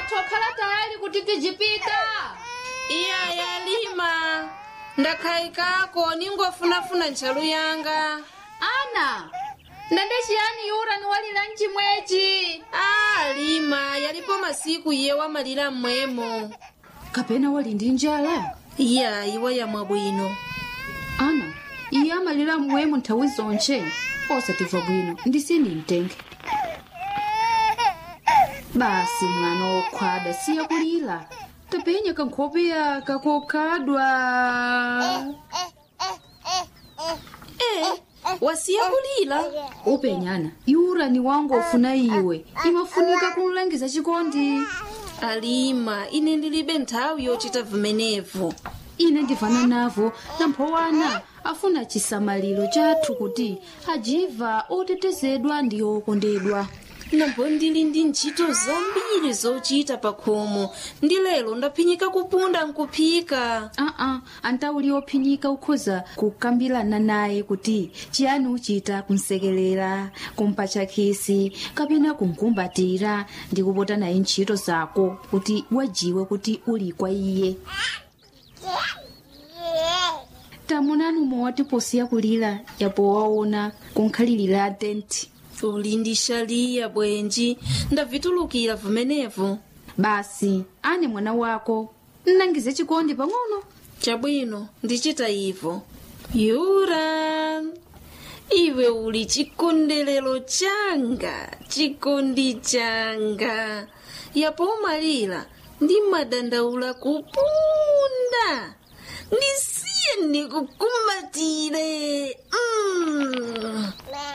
wathu wakhala tayali kuti tijipita iya yalima ndakhayikako ningofunafuna ntchalu yanga ana ndende chiyani yura niwalira mchimwechi a lima yalipo masiku iye wamalira mmwemo kapena wali ndi njala iya iwa yamwa bwino ana iye amalira mmwemo nthawi zonche osatimva bwino ndisini mtenge basi mwana wokhwada siya kulira tapenya kankhope yaka kokhadwa e wasiya kulira upenyana yura ni wangu ofuna iwe imafunika kumlangiza chikondi alima ine ndilibe nthawi yochita vimenevo ine ndivana navo namphowana afuna chisamaliro chathu kuti ajiva otetezedwa ndi okondedwa nambo ndili ndi ntchito zambiri zochita pa khomo ndi lero ndaphinyika kupunda nkuphika aa antauli ophinyika ukhoza kukambirana naye kuti chiyani uchita kumsekelera kumpatcha khisi kapena kumkumbatira ndi kupota naye ntchito zako kuti wajiwe kuti uli kwa iye tamunani mowati posiya kulira yapo waona kunkhalirira tenti uli ndi shaliya bwenji ndavitulukira vimenevo basi ane mwana wako nnangize chikondi pang'ono chabwino ndichita ivo yura iwe uli chikondelero changa chikondi changa yapo umalira ndi madandaula kupunda ndisiye ndikukumbatire mm.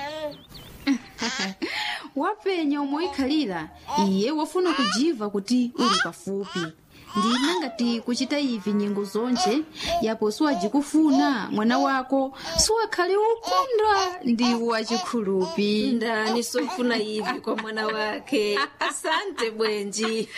wapenya umoikhalira iye wafuna kujiva kuti uli pafupi ndina ngati kuchita ivi nyengo zonche yapo siwajikufuna mwana wako siwakhale ukunda ndi wachikhulupi ndani sofuna ivi kwa mwana wake asante bwenji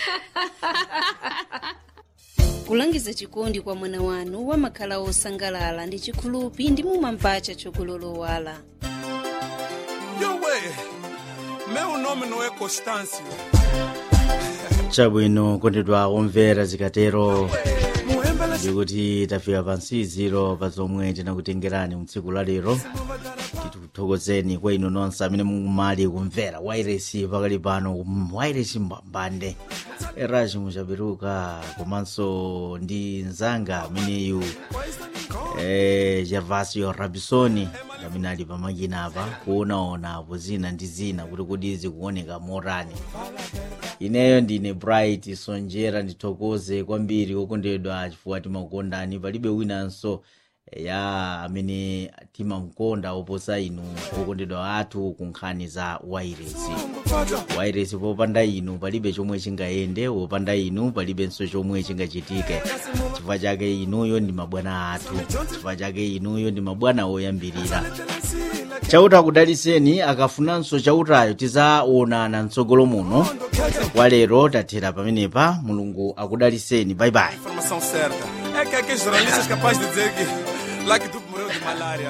kulangiza chikondi kwa mwana wanu wamakhala osangalala ndi chikhulupi ndi mumamvacha chokulolowala Yowe, meu nome não é Constâncio. chabwino kondedwa omvera zikatero Muembele ndikuti tafika pansiziro pa zomwe tinakutengerani mtsiku la lero tikuthokozeni kwa inu nonse amene mumali kumvera wairesi pakali pano kum- wairesi mbambande eraji muchaperuka komanso ndi nzanga ameneyu eh, gervasio rabisoni amene ali pamakina apa kuonaonapo zina ndi zina kuti kodi zikuoneka motani ineyo ndine bright sonjera ndithokoze kwambiri okondedwa chifukwa timakukondani palibe winanso ya amene timamkonda oposa inu okondedwa athu ku nkhani za wairesi wairesi popanda inu palibe chomwe chingayende popanda inu palibenso chomwe chingachitike chifukwa chake inuyo ndi mabwana athu chifukwa chake inuyo ndi mabwana oyambirira chauta akudaliseni akafunanso chautayo tizaonana mtsogolo muno kwa lero tathera pamenepa mulungu akudaliseni bye bye informação certa. É que aqueles jornalistas capazes de dizer que lá que tu morreu de malária.